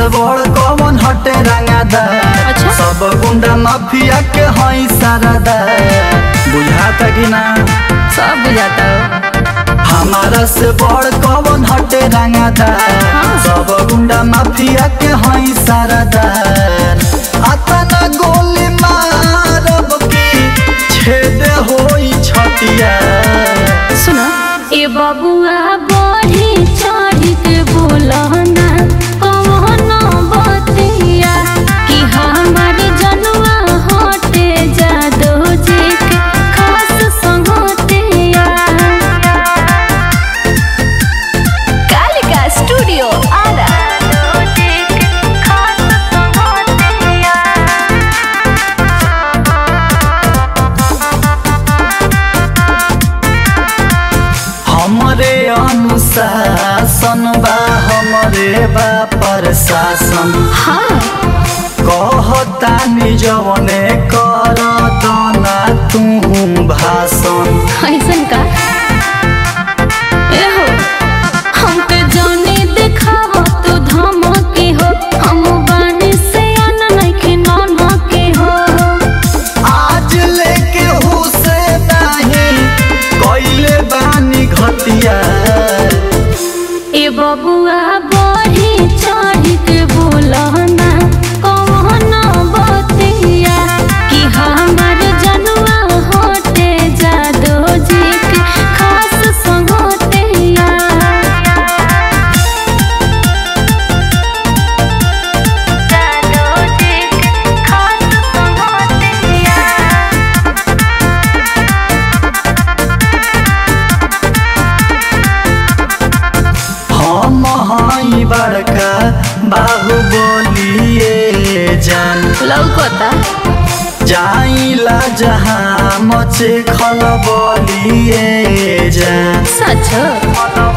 से बड़ कौन हटे रंगादार अच्छा। सब गुंडा माफिया के हई सारादार बुझाता कि ना सब बुझाता हो हमारा से बड़ कौन हटे रंगादार हाँ। सब गुंडा माफिया के हई सारादार आता ना गोली मारब की छेद होई छतिया सुनो ए बबुआ बढ़ी चढ़ी के बोलना कौन बतिया कि हमार जनुआ हटे जादो जी के खास संगतिया कालिका स्टूडियो आरा खास संगतिया हमरे अनुशासन बा हमरे बा प्रशासन हाँ कहता निजवने कर दना तू भाषण ऐसन का एहो हमके जाने देखाव तू धमके हो हम बानी से अन नइखे ननके हो आज लेके हुसे नहीं कैले बानी घटिया ए बबुआ बढ़ी चढ़ी के बोलना कौन बतिया कि हमार जनुआ हटे जादो जी के खास संगतिया हम हई बड़का बाहु बोलिए जान लौकता जाइला जहाँ मचे खल बोलिए जान सच